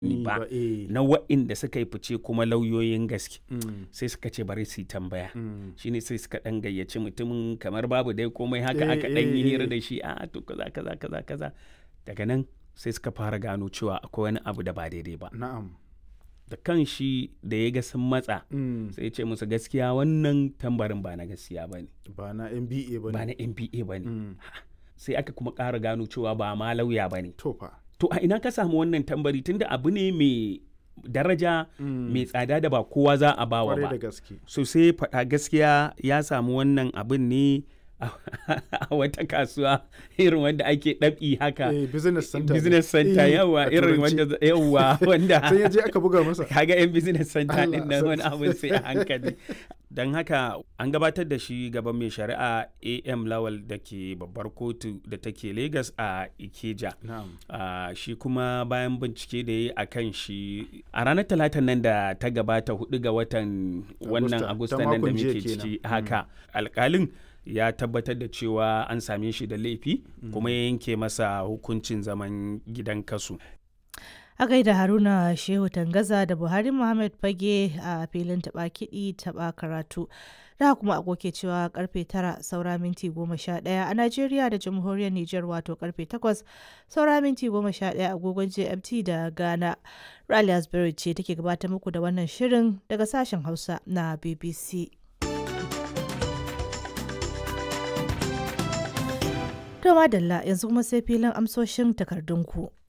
ni ba ba eh na wa'inda suka yi fice kuma lauyoyin gaske Mm, sai suka ce bari su yi tambaya mm. shine sai suka dan gayyaci mutumin kamar babu dai komai haka Eh, aka dan yi eh, hira eh. da shi a to kaza kaza kaza kaza daga nan sai suka fara gano cewa akwai wani abu da ba daidai ba na'am da kan shi da ya ga sun matsa Mm, sai ya ce musu gaskiya wannan tambarin ba na gaskiya ba ne ba na MBA ba ba ne na mba ba ne Mm, sai aka kuma ƙara gano cewa ba ma lauya ba ne to fa to a ina ka samu wannan tambari tunda abu ne mai daraja Mm, mai tsada da ba kowa za a bawa kwarai ba da gaske so sai faɗa gaskiya ya samu wannan abin ne a wata kasuwa irin wanda ake ɗabi haka eh business center ne. business center Eh, yawa a irin turanci. wanda yawa wanda sai ya je aka buga masa kaga yan business center Allah, din nan wani sarki. abin sai a hankali don haka an gabatar da shi gaban mai shari'a am lawal da ke babbar kotu da take lagos a ikeja na'am Ah, shi kuma bayan bincike da ya yi a kan shi a ranar talatan nan da ta gabata hudu ga watan wannan Agusta, agusta ta nan da makon jiya muke ciki kenan. haka alkalin ya tabbatar da cewa an same shi da laifi kuma ya yanke masa hukuncin zaman gidan kasu A gaida Haruna Shehu Tangaza da Buhari Muhammad Fage a filin taɓa kiɗi taɓa karatu. Da kuma agoke cewa karfe tara saura minti goma sha ɗaya a Najeriya da Jamhuriyar Nijar wato karfe takwas saura minti goma sha ɗaya agogon GMT da Ghana. Rally Asbury ce take gabatar muku da wannan shirin daga sashen Hausa na BBC. To madalla yanzu kuma sai filin amsoshin takardunku.